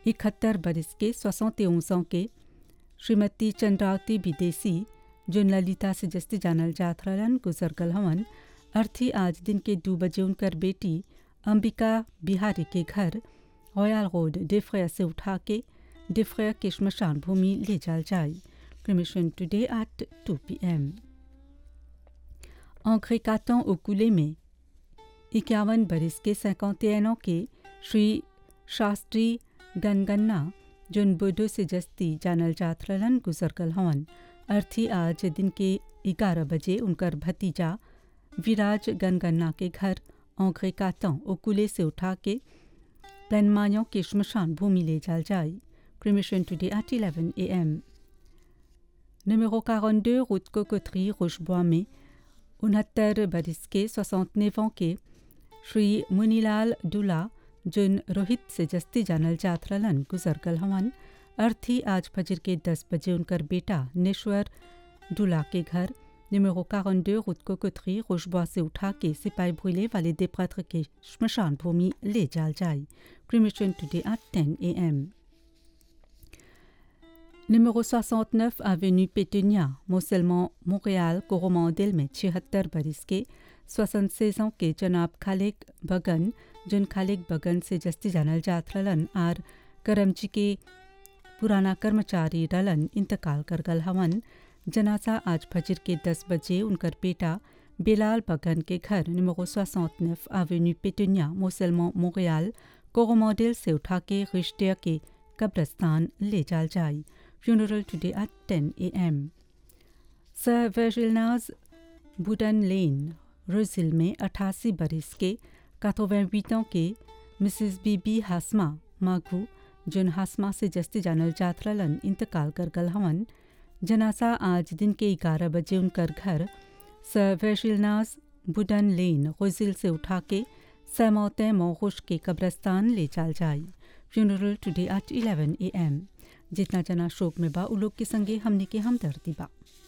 इकहत्तर बरस के सोसौते ans के श्रीमती चंद्रावती विदेशी जोन ललिता से जस्ती जानल जात रहलन गुजर गल हवन अर्थी आज दिन के दो बजे उनकर बेटी अंबिका बिहारी के घर रॉयल रोड डिफ्रेयर से उठा के डिफ्रेयर के श्मशान भूमि ले जाल जाए क्रिमिशन टुडे एट 2 पीएम अंग्रेकातों ओकुले में इक्यावन बरस के सैकौतेनों के श्री शास्त्री गनगन्ना जोन बोडो से जस्ती जानल जात रहलन गुजर गल हवन अर्थी आज दिन के ग्यारह बजे उनकर भतीजा विराज गनगन्ना के घर औंघे कातों ओकुले से उठा के प्लनमायों के श्मशान भूमि ले जाल जाए cremation today at 11 am Numéro 42, route Cocoterie, Rochebois में उनहत्तर बरस के सोसौतनेव के श्री मुनीलाल डुला जुन रोहित से जस्ती जानल जात रहलन गुजर गल हवन अर्थी आज फजर के दस बजे उनकर बेटा नेश्वर डुला के घर numéro 42 route Cocoterie, Rochebois से उठा के सिपाही भूले वाले दे प्रत्र के श्मशान भूमि ले जाल जाए cremation today at 10 am Numéro 69, avenue Pétunia, Mosellement, Montréal, Coromandel में छिहत्तर बरस के 76 ans के जनाब खालिक बगन जुन खालिक बगन से जस्ती जानल जात रहलन आर करमची के पुराना कर्मचारी रलन इंतकाल कर गल हवन जनासा आज फजर के 10 बजे उनकर बेटा बेलाल बगन के घर निमरो 69 avenue Pétunia, Mosellement, Montréal, कोरोमोडेल से उठा के रिश्ते के कब्रस्तान ले जाल जाए funeral today at 10 a.m. Sir Virgilnaz बुडन लेन रोजिल में 88 बरस के 88 ans के मिसेस बीबी हासमा माघू जुन हासमा से जस्ती जानल जात रहलन इंतकाल कर गल हवन जनासा आज दिन के 11 बजे उनकर घर सर वर्जिलनाज बुडन लेन रोजिल से उठा के सैमौते मोहुश के कब्रस्तान ले जाल जाए फ्यूनरल टुडे एट 11 एम जितना जना शोक में बा उ लोग के संगे हमने के हमदर्दी बा